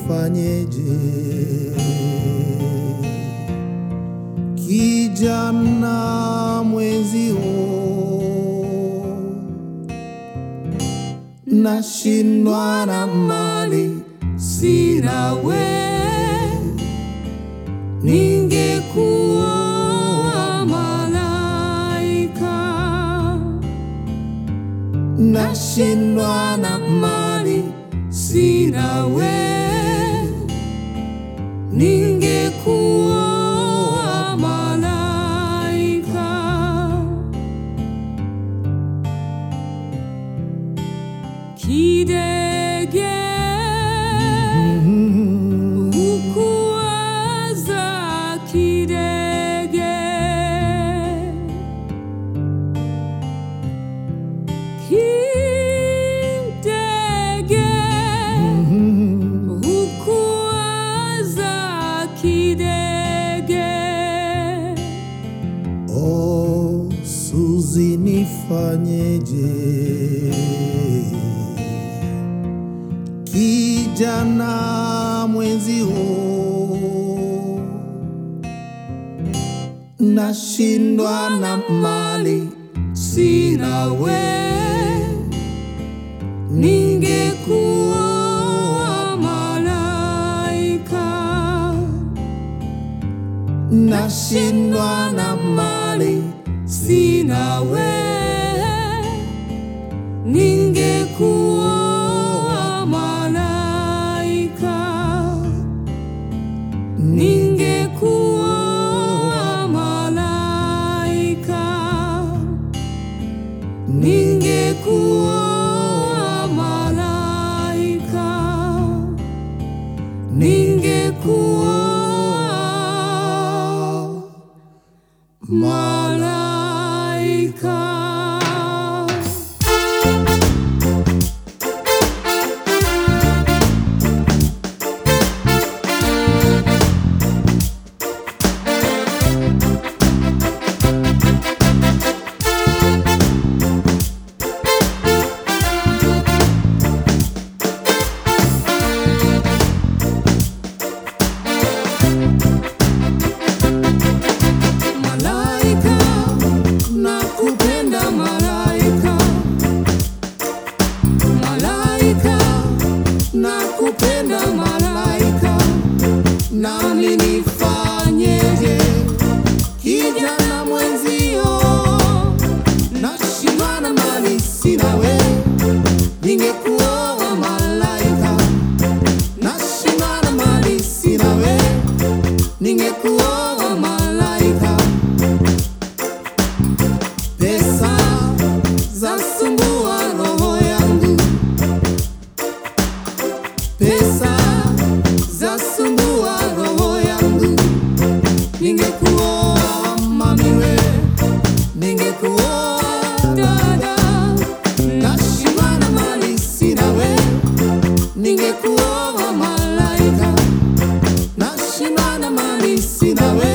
nifanyeje? Kijana mwenzio, nashindwa na mali sina we, ningekuwa malaika, nashindwa na mali sina we, ningekuwa malaika. Kidege hukuwaza kidege Kidege hukuwaza kidege Oh, Suzi nifanyeje? Kijana mwenzio, nashindwa na mali sina we, ningekuwa malaika, nashindwa na mali sina we, ningekuwa malaika, ningekuwa malaika, ningekuwa malaika, ningekuwa malaika. Malaika, nakupenda malaika. Malaika, nakupenda malaika. Nami nifanyeje? Kijana mwenzio, nashindwa na mali sina we, ningekuoa malaika. Nashindwa na mali sina we, ningekuoa malaika. Pesa zasumbua roho yangu, pesa zasumbua roho yangu. Ningekuoa mami we, ningekuoa dada, nashindwa na mali sina we, ningekuoa malaika, nashindwa na mali sina we